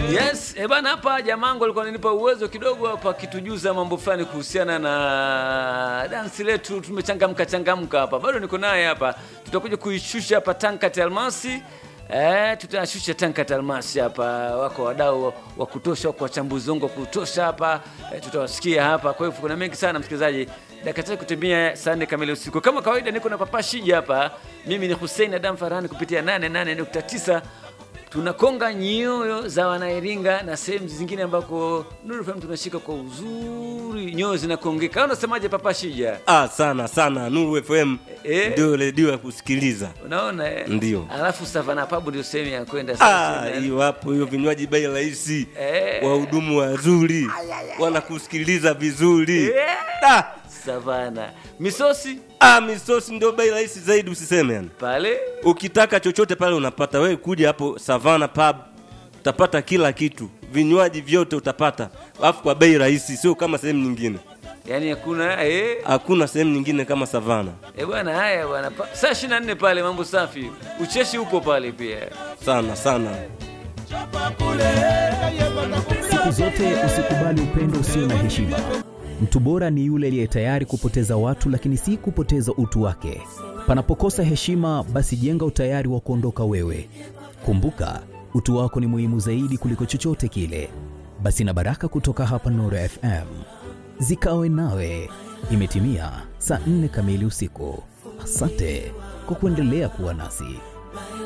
Yes, eh bana, hapa jamangu alikuwa ananipa uwezo kidogo hapa akitujuza mambo fulani kuhusiana na dansi letu. Tumechangamka changamka hapa, bado niko naye hapa, tutakuja kuishusha hapa Tankat Almasi. Eh, tutashusha Tankat Almasi hapa, wako wadau wa kutosha, wako wachambuzi wangu wa kutosha hapa eh, tutawasikia hapa. Kwa hivyo kuna mengi sana msikilizaji, dakika tatu kutimia saa nne kamili usiku. Kama kawaida, niko na Papa Shija hapa, mimi ni Hussein Adam Farhani kupitia 88.9 tunakonga nyoyo za wanairinga na sehemu zingine ambako Nuru FM tunashika kwa uzuri, nyoyo zinakongeka. Au Unasemaje Papa Shija? Ah, sana sana Nuru FM Eh. ndio redio ya kusikiliza. Unaona eh? Ndio. Alafu Savana Pub ndio sehemu ya kwenda Ah, sasa. hiyo hapo, hiyo vinywaji bei rahisi, Eh. wahudumu wazuri, wanakusikiliza vizuri. Ah, Savana misosi ah, misosi ndio bei rahisi zaidi, usiseme yani. pale Ukitaka chochote pale unapata. Wewe kuja hapo Savana Pub utapata kila kitu, vinywaji vyote utapata, alafu kwa bei rahisi, sio kama sehemu nyingine. yani hakuna eh, Hakuna sehemu nyingine kama Savana. eh bwana, haya bwana, Pa- saa 24 pale, mambo safi, ucheshi upo pale pia. Sana sana. Siku zote usikubali upendo usio na heshima. Mtu bora ni yule aliye tayari kupoteza watu, lakini si kupoteza utu wake. Panapokosa heshima, basi jenga utayari wa kuondoka wewe. Kumbuka, utu wako ni muhimu zaidi kuliko chochote kile. Basi na baraka kutoka hapa Nuru FM zikawe nawe. Imetimia saa nne kamili usiku. Asante kwa kuendelea kuwa nasi.